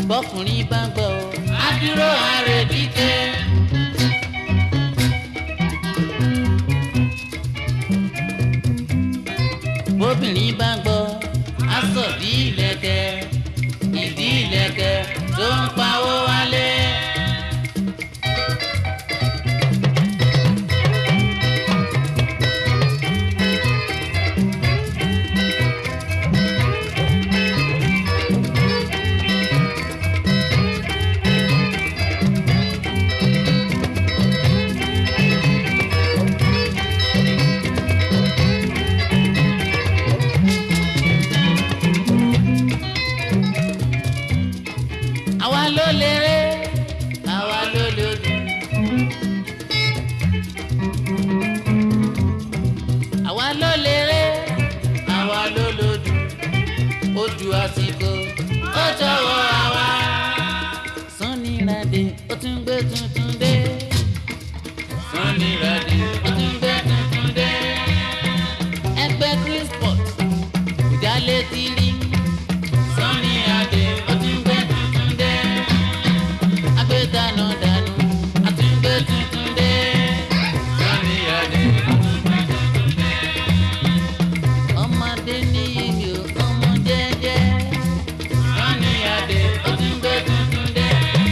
bọ́kùnrin bá gbọ́ ọ adúró àrèdíkẹ́. bóbìnrin bá gbọ́ aṣọ bí ìlẹ̀kẹ̀ ìdí ìlẹ̀kẹ̀ tó ń pawó wálé. àwa ló léré àwa ló lòdù. àwa ló léré àwa ló lòdù. ojú àsìkò ó jọ̀wọ́ àwa. Sunny Adé ó tún gbé tuntun dé. Sunny Adé ó tún gbé tuntun dé. ẹgbẹ́ Chris Port ìjà létí rí. Sunny Adé ó tún gbé tuntun dé. agbédànù dànù ó tún gbé tuntun dé. Sunny Adé ó tún gbé tuntun dé. ọmọdé ní iyì o ọmọ jẹ́jẹ́. Sunny Adé ó tún gbé tuntun dé.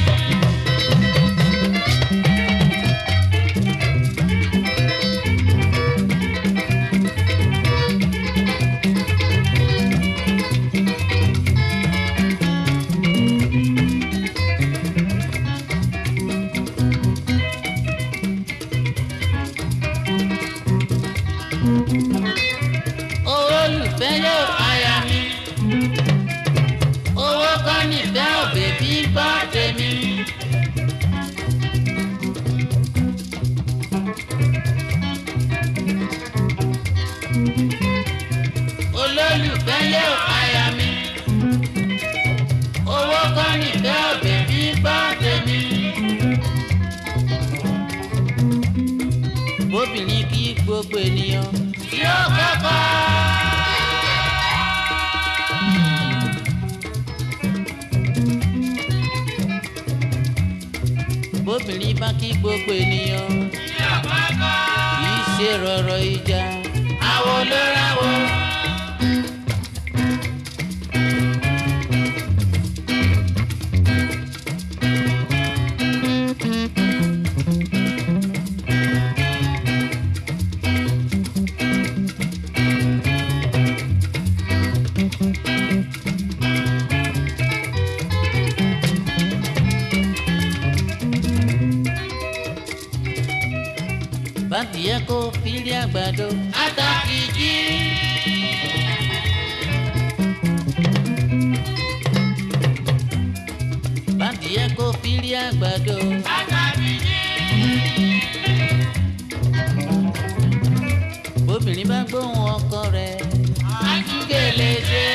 olùfẹ́ yóò aya mi. owó kọ́ nífẹ̀ òbí bí bá tèmi. olólùfẹ́ yóò aya mi. owó kọ́ nífẹ̀ òbí bí bá tèmi. bóbìnrin kí gbogbo ènìyàn tí ó kọ́kọ́. bóbìnrin bá kí gbogbo ènìyàn kì í ṣe rọ̀rọ̀ ìjà àwo ló ráwo. bàtìyẹ kó fílí àgbàdo àtàkìjì. bàtìyẹ kó fílí àgbàdo àtàkìjì. bóbìnrin bá gbóhùn ọkọ rẹ̀ àtúgẹ̀lẹ̀ ṣe.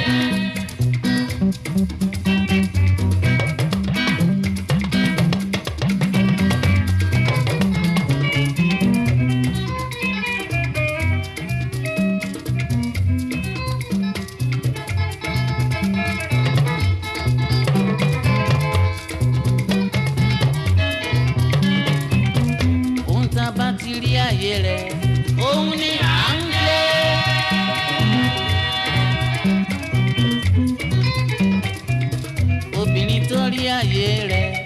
ohun tá a bá ti rí àyè rẹ̀ òun ni à ń lé. obìnrin tó rí àyè rẹ̀